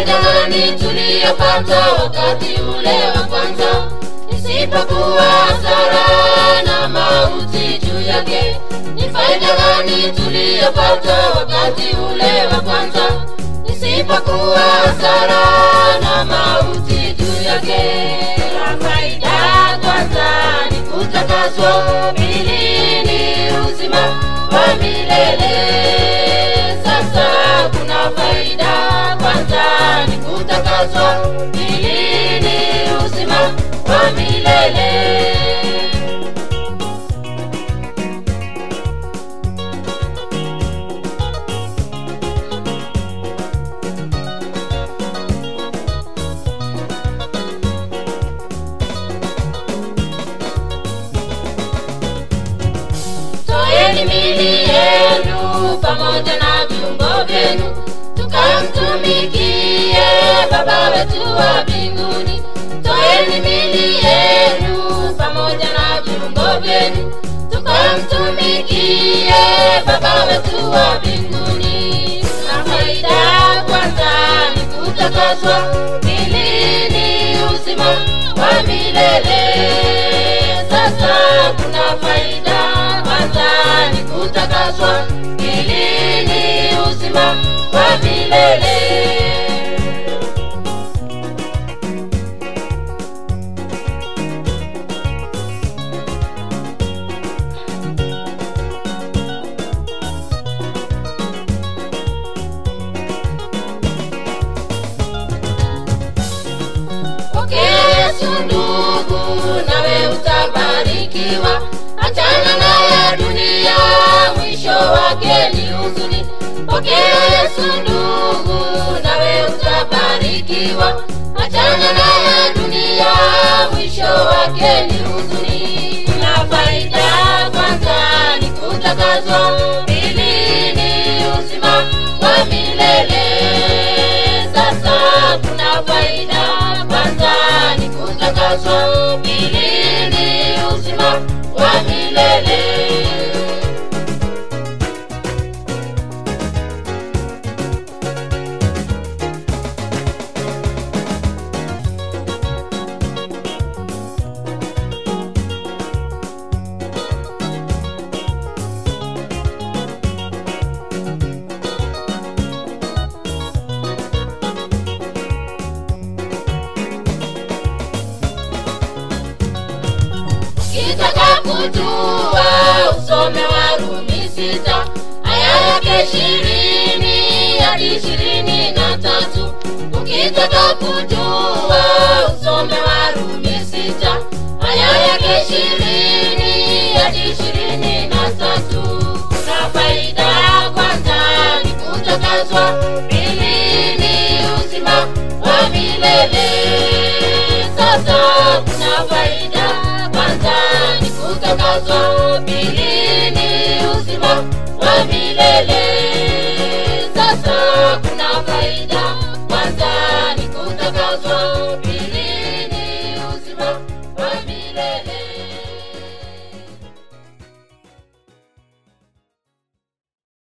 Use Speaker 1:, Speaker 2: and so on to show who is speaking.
Speaker 1: faida gani tuliyopata wakati ule wa kwanza isipokuwa hasara na mauti juu yake ni faida gani tuliyopata wakati ule wa kwanza isipokuwa hasara na mauti juu yake na faida kwanza ni kutakaswa pili ni uzima wa milele sasa kuna faida kwanza ni kutakaswa pili ni uzima wa milele toeni mili yenu pamoja na viungo vyenu tukamtumikie baba wetu wa mbinguni toeni mili yenu pamoja na viungo vyenu tukamtumikie baba wetu wa mbinguni na faida kwanza ni kutakaswa pili ni uzima wa milele sasa kuna faida kwanza ni kutakaswa pili ni uzima wa milele pokea yesu ndugu nawe utabarikiwa achana na ya dunia mwisho wake ni huzuni pokea yesu ndugu nawe utabarikiwa achana na ya dunia mwisho wake ni huzuni na faida kwanza ni kutakazwa pili ni uzima wa milele sasa kuna faida kwanza ni kutakaswa pili ni uzima wa milele kitaka kujua usome warumi sita aya yake ishirini hadi ishirini na tatu ukitaka kujua usome warumi sita aya yake ishirini hadi ishirini na tatu na faida ya kwanza ni kutakazwa pili ni uzima wa milele sasa kuna faida kwanza ni kutakazwa pili ni uzima wa milele